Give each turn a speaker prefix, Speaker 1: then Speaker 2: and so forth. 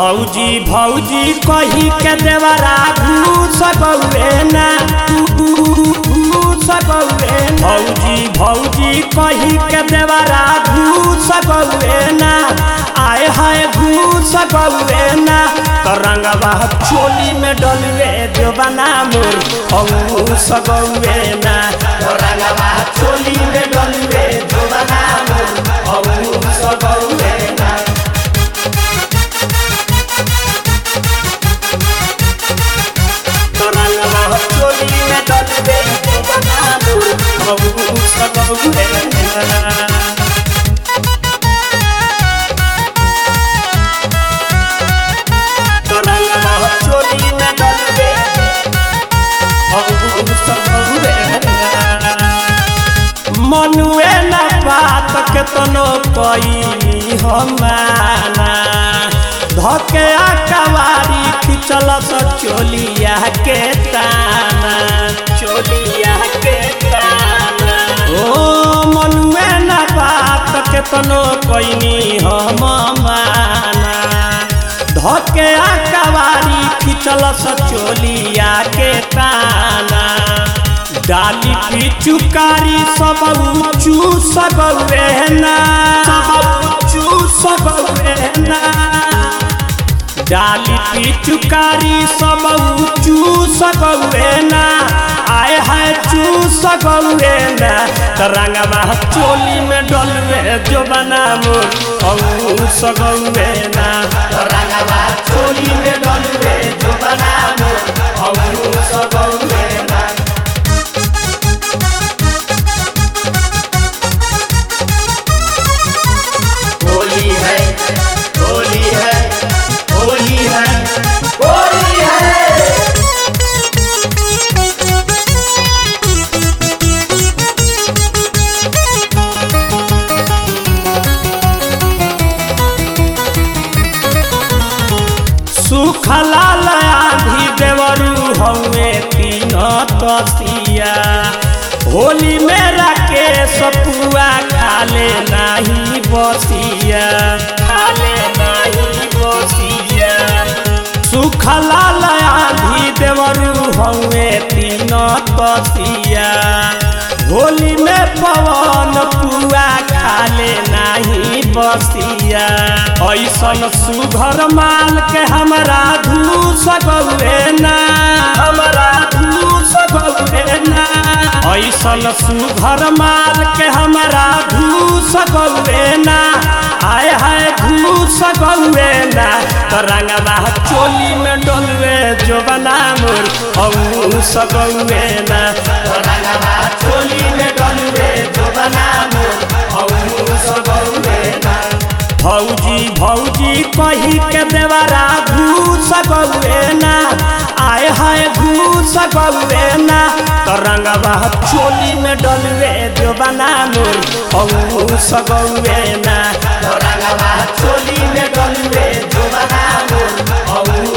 Speaker 1: भौजी भौजी कही के देवरा घूस गौरे ना घूस गौरे भौजी भौजी कही के देवरा घूस गौरे ना आए हाय घूस गौरे ना तरंगवा चोली में डलवे देवना मोर घूस गौरे ना तरंगवा चोली में डलवे देवना मोर घूस गौरे ना तरंगवा चोली में डलवे देवना मोर घूस गौरे ना तरंगवा चोली में डलवे घूस गौरे ना मनुए न बात के तनो कईनी हमाना धके कवारी खिचल स चोलिया के ताना चोलिया के ताना ओ मनुए न बात के तनो कईनी हम माना धके कवारी खिचल स चोलिया के ताना डाली पिचुकारी सब ऊँचू सबवे ना ऊँचू सबवे ना डाली पिचुकारी सब ऊँचू सबवे ना आए है चू सबवे ना तरंगवा चोली में डलवे जो बना मोर सगवे ना तरंगवा चोली में डलवे जो बना मोर सगवे ना होली है होली है होली है होली है सुखला आधी देवरू हवे तीन तसिया होली में राके सपुआ खाले नाही बसिया खाले नाही बसिया सुखला आधी देवरू हवे तीन तसिया होली में पवन पुआ खाले नाही बसिया ऐसन सुघर माल के हमरा धूस गौरे ना हमरा धूस गौरे ना ऐसन सुघर माल के हमरा धूस गौरे ना आय हाय घूस गौरे ना तरंगवा चोली में डोलवे जो बना मोर औस गौरे ना तरंगवा चोली में डोलवे जो बना मोर औस गौरे ना भौजी भौजी कही के देवरा घूस गौरे ना आए हाय घूस गौरे ना तरंगवा चोली में डलवे जो बना मोर घूस गौरे ना तरंगवा चोली में डलवे जो बना मोर